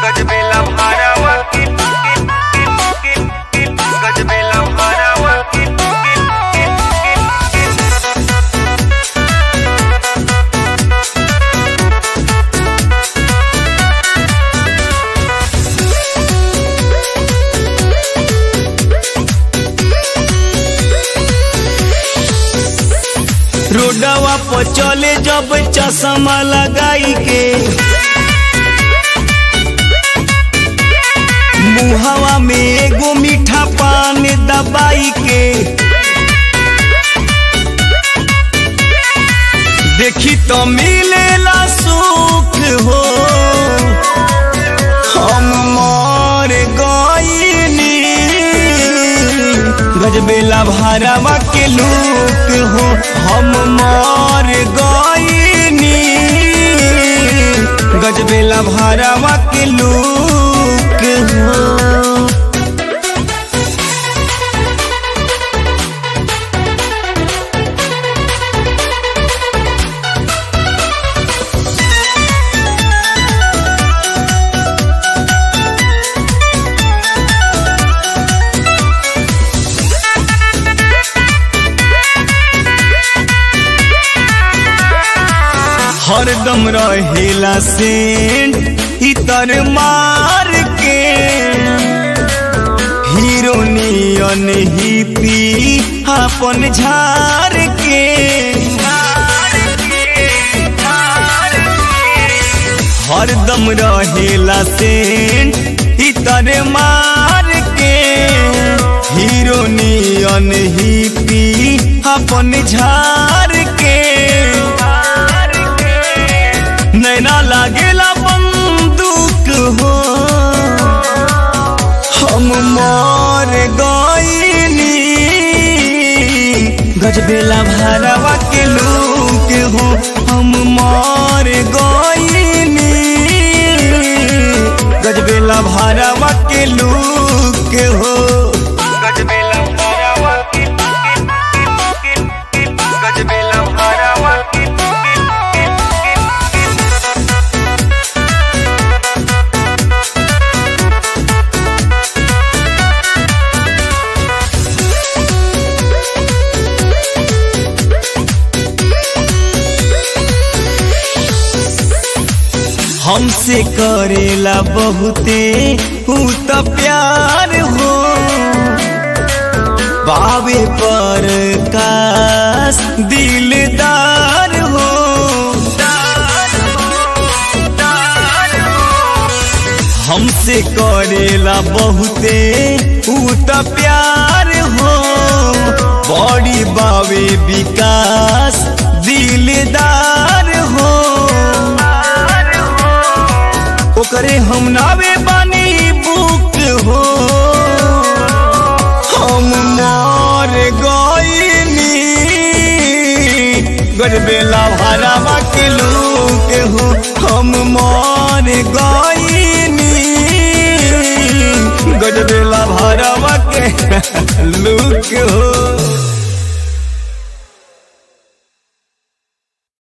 गजबेला भरावा किल किल किल किल गजबेला भरावा किल किल किल किल रोडवा पर चले जब चश्मा लगाई के मुहवा में एगो मीठा पान दबाई के देखी तो मिलेला सुख हो हम मर गईनी गजबेला भरावा के लूक हो हम मर गईनी गजबेला भरावा के लूक हो हरदम रहेला सेंट इतर मार के हीरोनियन ही पी अपन झार के हरदम रहेला सेंट इतर मार के हीरोनियन ही पी अपन झार के नैना लागेला बंदूक हो हम मर गईनी गजबेला भरावा के लूक हो हम मर गईनी गजबेला भरावा के लूक हो गजबेला भरावा किल किल किल किल गजबेला भरावा किल किल किल किल हमसे करेला बहुते हूँ तो प्यार हो बाबे पर कास दिलदार हो हमसे करेला बहुते हूँ तो प्यार हो बड़ी बाबे विकास दिलदार हो ओकरे हम नावे बानी बुक हो हम मर गईनी गजबेला भरावा के लूक हो हम मर गईनी गजबेला भरावा के लूक हो